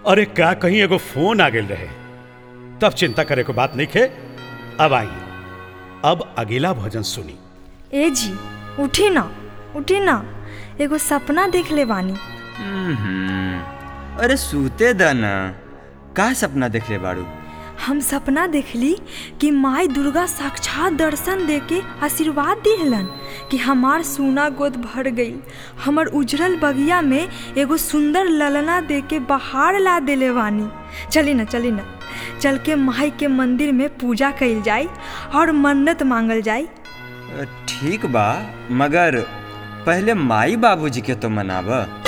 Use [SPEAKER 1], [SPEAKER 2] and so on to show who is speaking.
[SPEAKER 1] अरे का कहीं एगो फोन आ गेल रहे तब चिंता करे को बात नहीं खे अब आई अब अगला भजन सुनी
[SPEAKER 2] ए जी उठी ना उठी ना एगो सपना देख ले बानी
[SPEAKER 3] हम्म, अरे सूते द ना का सपना देखले बाड़ू
[SPEAKER 2] हम सपना देखली कि माई दुर्गा साक्षात दर्शन देके आशीर्वाद दिहलन कि हमार सोना गोद भर गई हमर उजरल बगिया में एगो सुंदर ललना देके बहार ला देले बानी चली ना चली ना चल के माई के मंदिर में पूजा कइल जाई और मन्नत मांगल जाई
[SPEAKER 3] ठीक बा मगर पहले माई बाबूजी के तो मनाब